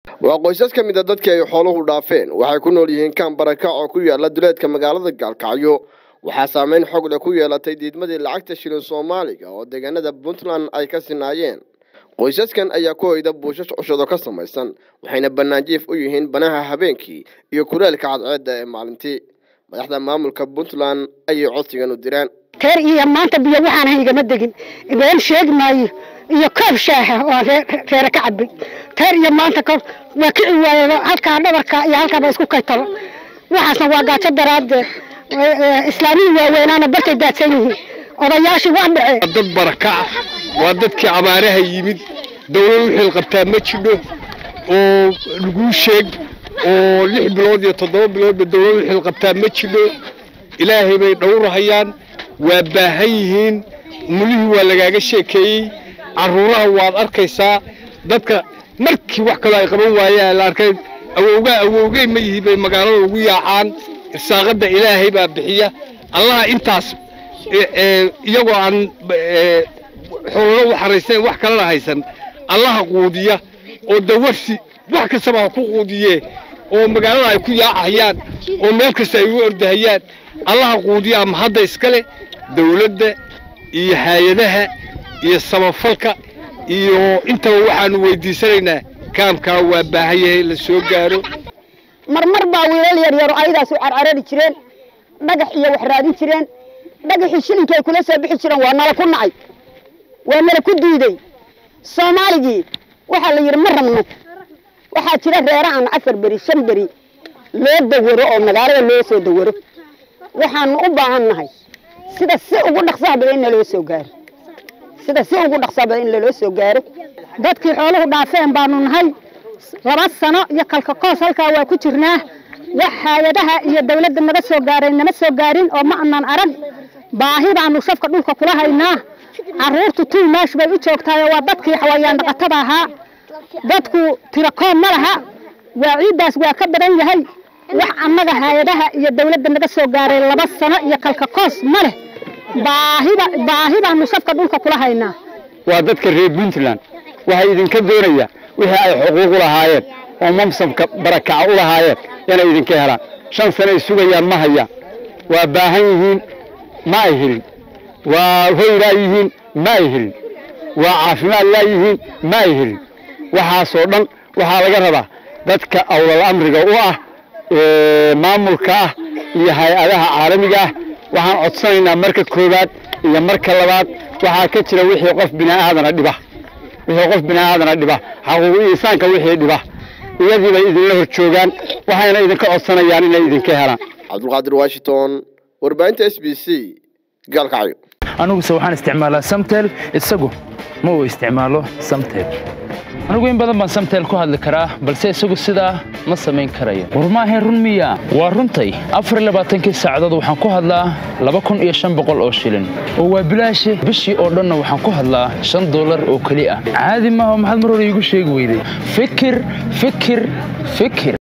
waa qoysas ka mid a dadkii ay xooluhu dhaafeen waxay ku nool yihiin kaan barakac oo ku yaala duleedka magaalada gaalkacyo waxaa saameyn xog leh ku yeelatay diidmadii lacagta shilin soomaaliga oo deegaanada puntland ay ka sinaayeen qoysaskan ayaa ku hoyda buushash cushado ka samaysan waxayna banaanjiif u yihiin banaha habeenkii iyo kuleelka cadceedda ee maalintii madaxda maamulka puntland ayay codsigan u direen teer iyo maanta biyo waxaan ahay igama degin been sheegi maayo iyo koob shaaha oo reere ka cabay teer iyo maanta koob waa kici waaye halkaa dhabarka iyo halkaaba isku kaytalo waxaasna waa gaajo daraaddeed islaamihii waaweynaana bartay daadsan yihiin odayaashii waa dhaceen dad barakaca waa dadkii abaaraha yimid dawlad wixii qabtaa ma jidho oo laguu sheeg oo lix bilood iyo toddoba biloodba dawlad wixii qabtaa ma jidho ilaahay bay dhowrahayaan waa baahan yihiin mulihii waa lagaaga sheekeeyey carruuraha waad arkaysaa dadka markii wax kaloo ay qaban waayeen la arkay awowgaa awowgey ma yihi bay magaalada ugu yaacaan irsaaqadda ilaahay baa bixiya allaha intaas iyagoo aan xoololo u xaraysan wax kalena haysan allaha quudiya oo dawarsi wax kastaba ha ku quudiyee oo magaalada ay ku yaacahayaan oo meel kasta ay u ordahayaan allaha quudiya ama hadda iskale dawladda iyo hay-adaha iyo samafalka iyo intaba waxaanu weydiisanaynaa kaamkaa waa baahan yahay la soo gaaro marmar baa wiilal yaryaro ayadaas u carcarari jireen dhagax iyo wax raadin jireen dhagaxii shilinka ay kula soo bixi jireen waa nala ku nacay waa nala ku diiday soomaaligii waxaa la yidhi ma rabno waxaa jira reerahan afar beri shan beri loo dawaro oo magaalada loo soo dawaro waxaanu u baahan nahay sida si ugu dhaqsaha badan in naloo soo gaaro sida si ugu dhaqsaha badan in laloo soo gaaro dadkii xooluhu dhaafeen baanu nahay laba sano iyo kalkakoos halkaa waa ku jirnaa wax hay-adaha iyo dawladda naga soo gaaray nama soo gaarin oo ma anan arag baahi baanu safka dhulka kula haynaa carruurtu tul meesh bay u joogtaayoo waa dadkii xawayaan dhaqatada ahaa dadku tirakoon ma laha waa ciiddaas waa ka badan yahay wax annaga hay-adaha iyo dawladda naga soo gaaray laba sano iyo kalkakoos ma leh baahiba baahi baanu safka dhulka kula haynaa waa dadka reer puntland waxay idinka doonayaan wixii ay xuquuq u lahaayeen oo mamsabka barakaca u lahaayeen inay idinka helaan shan sanoay sugayaan ma hayaan waa baahan yihiin ma ay helin waa hoylaa yihiin ma ay helin waa caafimaad laa yihiin ma ay helin waxaasoo dhan waxaa laga rabaa dadka awlal amriga u ah maamulka ah iyo hay-adaha caalamiga ah waxaan codsanaynaa marka koowaad iyo marka labaad waxaa ka jira wixii qof biniaadana dhiba wixii qof biniaadana dhiba xaquuqu insaanka wixii dhiba iyadii bay idinla hor joogaan waxayna idinka codsanayaan inay idinka helaan cabdulqaadir washington warbaahinta s b c gaalkacyo aniguse waxaan isticmaalaa samtel isagu ma uu isticmaalo samtel anigu in badan baan samtel ku hadli karaa balse isagu sidaa ma samayn karayo war maahayn run miya waa runtay afar iyo labaatankii saacadood waxaan ku hadlaa laba kun iyo shan boqol oo shilin oo waa bilaashi bishii oo dhanna waxaan ku hadlaa shan dollar oo keli ah caadi maaha maxaad mar hore iigu sheegi weyday fikir fikir fikir